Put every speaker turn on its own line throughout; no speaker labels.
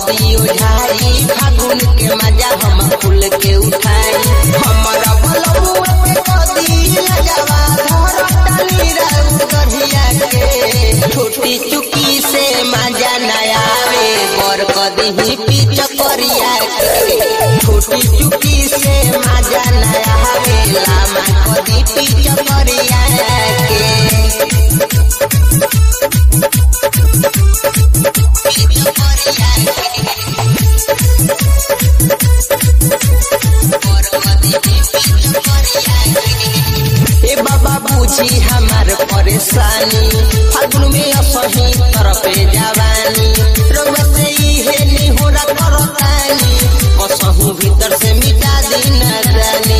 कदी उठाई फागुन के मजा हम फूल के उठाई हमारा बलबुआ पे कदी लजवा धर डाली रहू दहिया के छोटी चुकी से मजा न आवे बर कदी ही पीछ करिया के छोटी चुकी से मजा न आवे लामा कदी पीछ करिया के ए बाबा बुझी हमार परेशानी फागुन में असही तरफे जवानी रउआ से इहे निहोरा करतानी कसहु भीतर से मिटा दी नादानी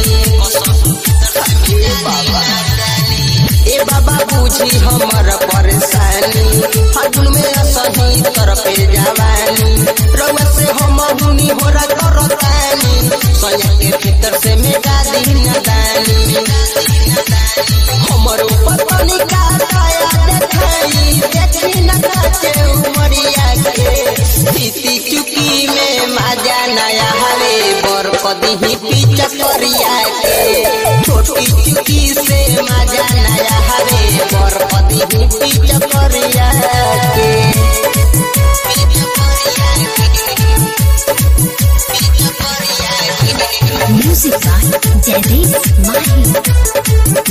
ए बाबा ए बाबा बुझी हमर परेशानी फागुन में असही तरफे जवानी रउआ से हम हुनी होरा करतानी सया के भीतर से मिटा दी नादानी हमर ऊपर पानी का काया देखाई देखी न काचे उमरिया के सीती चुकी में मजा नया हवे बर कदी ही पीछ करिया के छोटी चुकी से मजा नया हवे बर कदी ही पीछ करिया के
Music by Jaideep Mahi.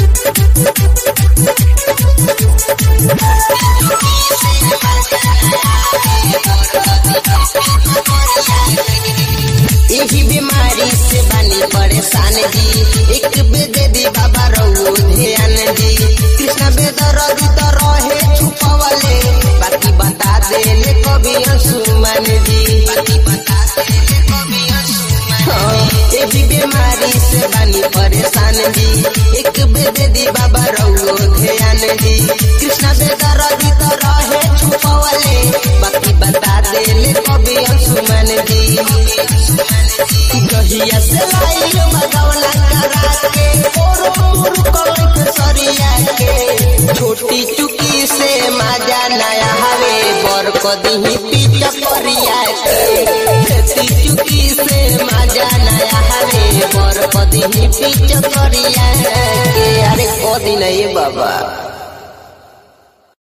यही बीमारी से बनी परेशान जी एक बेदे दी बाबा रहो ध्यान जी कृष्ण बेदर तो रहे छुपवले बाकी बता देले कभी अंशुमन जी बाकी बता देले कभी अंशुमन यही बीमारी से बनी परेशान जी एक बेदे दी बाबा रहो ध्यान जी कृष्ण बेदर तो रहे छुपवले बाकी बता देले कभी अंशुमन जी गहिया से लाइल मगवला करा के ओरो मोर कलक सरिया के छोटी चुकी से मजा नया हवे बर कदी ही पीछ करिया के खेती चुकी से मजा नया हवे बर कदी ही पीछ करिया के अरे कदी नहीं बाबा